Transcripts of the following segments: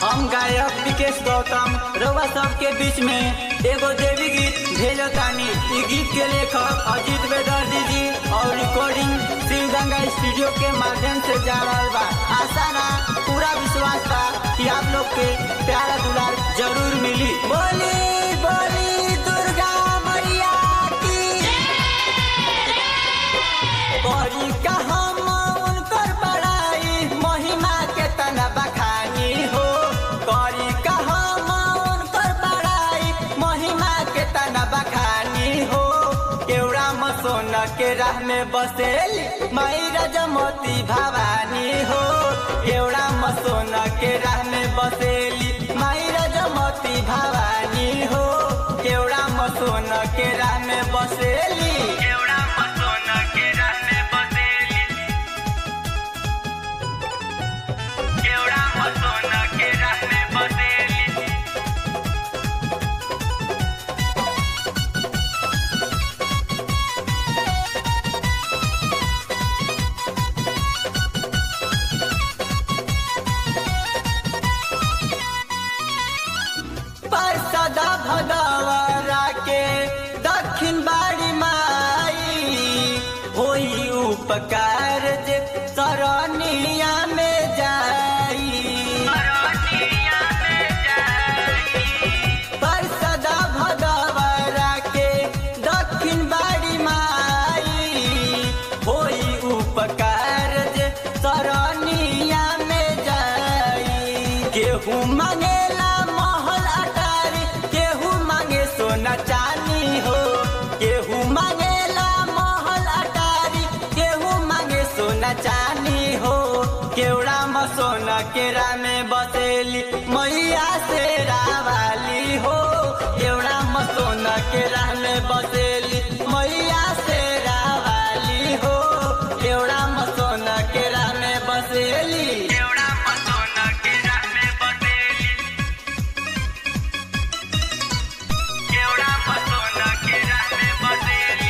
हम गायक विकेश गौतम रउआ सबके बीच में एगो देवी गीत भेजो तानी ई गीत के लेखक अजीत बेदर्जी जी और रिकॉर्डिंग शिव गंगा स्टूडियो के माध्यम से जा रहल बा आशा ना पूरा विश्वास बा कि आप लोग के प्यारा दुलार जरूर मिली बोली बोली दुर्गा मैया की बड़ी का हम उनकर बड़ाई महिमा के तना बखानी हो करी का हम उनकर बड़ाई महिमा के तना बखानी हो केवड़ा मसोन के राह में बसेली माई रजमती भवानी हो केवड़ा मसोन के राह में बसेली माई रजमती भवानी हो केवड़ा मसोन के राह में बसेली केवड़ा मसोन के राह में बसेली केवड़ा मसोन के राह में बसेली पर सदा भगवरा के दक्षिण बाड़ी माई होई उपकार जे सरनिया में जाई अरनिया में जाई पर सदा भगवरा के दक्षिण बाड़ी माई होई उपकार जे सरनिया में जाई केहू मांगेला महल अटारी केहू मांगे सोना चानी हो केहू मांगेला महल अटारी केहू मांगे सोना चानी हो केवड़ा मसोना केरा में बसेली मैया से रावाली हो केवड़ा मसोना केरा में बसेली मैया से रावाली हो केवड़ा मसोना केरा में बसेली केवड़ा मसोन के राह में बसेली केवड़ा मसोन के राह में बसेली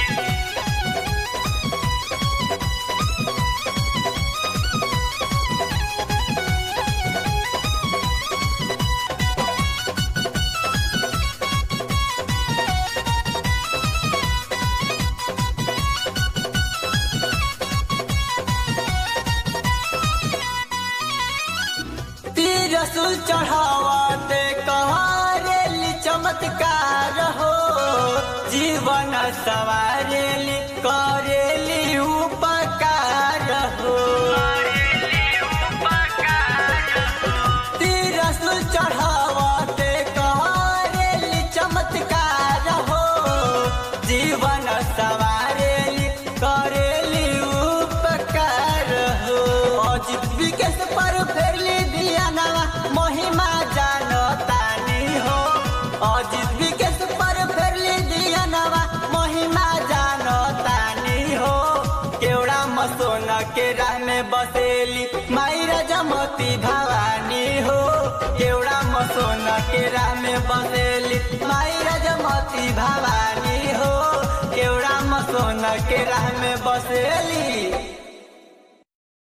रसूल चढ़ावते कहारेली चमत्कार हो जीवन सवारेली करेली उपकार हो करेली उपकार रसूल चढ़ावते कहारेली चमत्कार हो जीवन सवारेली करेली उपकार हो अजित विकेश पर फेरली दिया नवा महिमा जानतानी हो अजित विकेश पर फेरली दिया नवा महिमा जानतानी हो केवड़ा मसोन के राह में बसेली माई रजमती भवानी हो केवड़ा मसोन के राह में बसेली माई रजमती भवानी हो केवड़ा मसोन के राह में बसेली